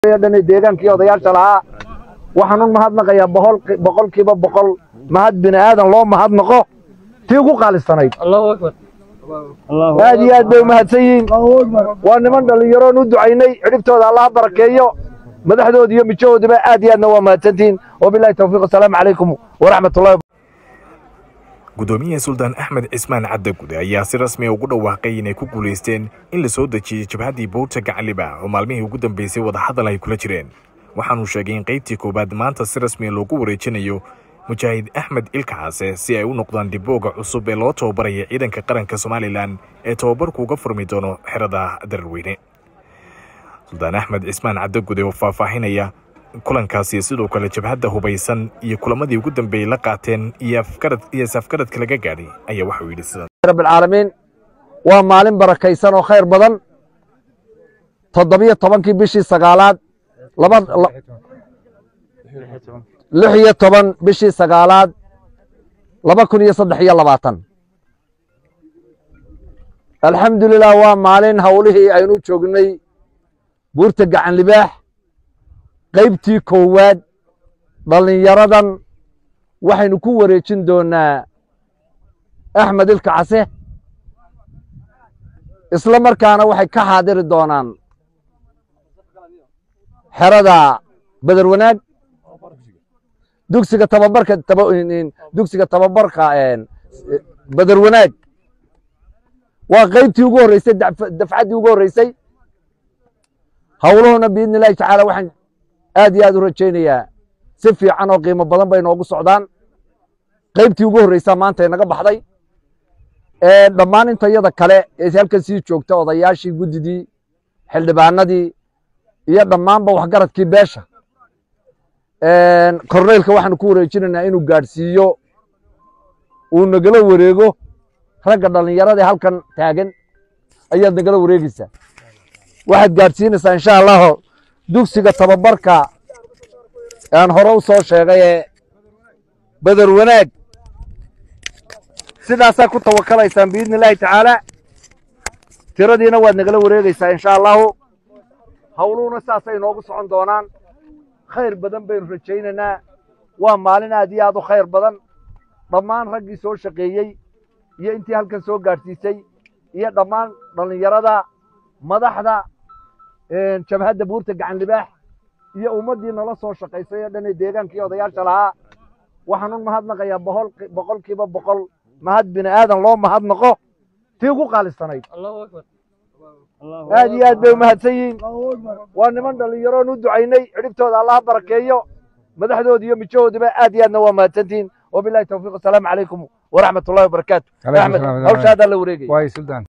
dhan deegaankii odayaasha lahaa waxaan u mahadnaqayaa boqolkiiba boqol mahad bini aadan loo mahadnaqo tii ugu qaalisanayd aad iyo aad bay umahadsan yihiin waa niman dhallinyaroon u ducaynay cidhibtooda allaha barakeeyo madaxdooda iyo mijahoodiba aad iyo aadna waa mahadsantihiin wabilahi tawfiiq asalaamu calaykum waraxmatullahi gudoomiyaha suldaan axmed cismaan caddagude ayaa si rasmiya ugu dhawaaqay inay ku guulaysteen in la soo dejiyey jabhaddii buurta gacaliba oo maalmihii ugu dambeysay wadahadal ay kula jireen waxaanuu sheegay in qaybtii koowaad maanta si rasmiya loogu wareejinayo mujaahid axmed ilkacaase si ay u noqdaan dibooga cusub ee loo tababaraya ciidanka qaranka somalilan ee tababarku uga furmi doono xerada dararweyne suldaan axmed cismaan caddagude oo faahfaahinaya kulankaasi sidoo kale jabhadda hubaysan iyo kulamadii ugu dambeeyey la qaateen iyo isafgaradka laga gaadhay ayaa waxauu yidhi sidan rabbilcaalamiin waa maalin barakaysan oo khayr badan toddobiyo tobankii bishii sagaalaad laba lix iyo toban bishii sagaalaad laba kun iyo saddex iyo labaatan alxamdulilah waa maalin howlihii aynu joognay buurta gacan libaax qaybtii koowaad dhallinyaradan waxaynu ku wareejin doonaa axmed ilka case isla markaana waxay ka xaadiri doonaan xerada beder wanaag dugsiga tababarka dugsiga tababarka beder wanaag waa qaybtii ugu horreysay dafcaddii ugu horreysay howluhuna biidni illahi tacaala waxaan aad iyo aad u rajaynayaa si fiican oo qiimo badan bay noogu socdaan qaybtii ugu horreysaa maanta inaga baxday dhammaan intayada kale ee halkan sii joogta odayaashii guddidii xildhibaanadii iyo dhammaanba waxgaradkii beesha korneylka waxaanu ku wareejinaynaa inuu gaadhsiiyo uu nagala wareego ragga dhallinyarada halkan taagan ayaad nagala wareegeysaa waxaad gaadhsiinaysaa insha allahu dugsiga tababarka aan hore u soo sheegay ee beder wanaag sidaasaa ku tawakalaysaan biidni illaahi tacaala tiradiina waad nagala wareegeysaa insha allahu howluhuna saasay noogu socon doonaan khayr badan baynu rajaynaynaa waa maalin aad iyo aad u khayr badan dhammaan raggii soo shaqeeyey iyo intii halkan soo gaadhsiisay iyo dhammaan dhallinyarada madaxda jabhadda buurta gacan libaax iyo ummaddii nala soo shaqaysay oo dhan ee deegaankii odayaasha lahaa waxaan u mahadnaqayaa boqolkiiba boqol mahad bini aadan loo mahadnaqo tii ugu qaalisanayd aad iyo aad bay umahadsan yihiin waa niman dhallinyaroon u ducaynay cidhibtooda allaha barakeeyo madaxdooda iyo mijahoodiba aad iyo aadna waa mahadsantihiin wabilahi tawfiiq asalaamu calaykum waraxmat ullahi wabarakaatu axmed hawsha haddaa la wareegaya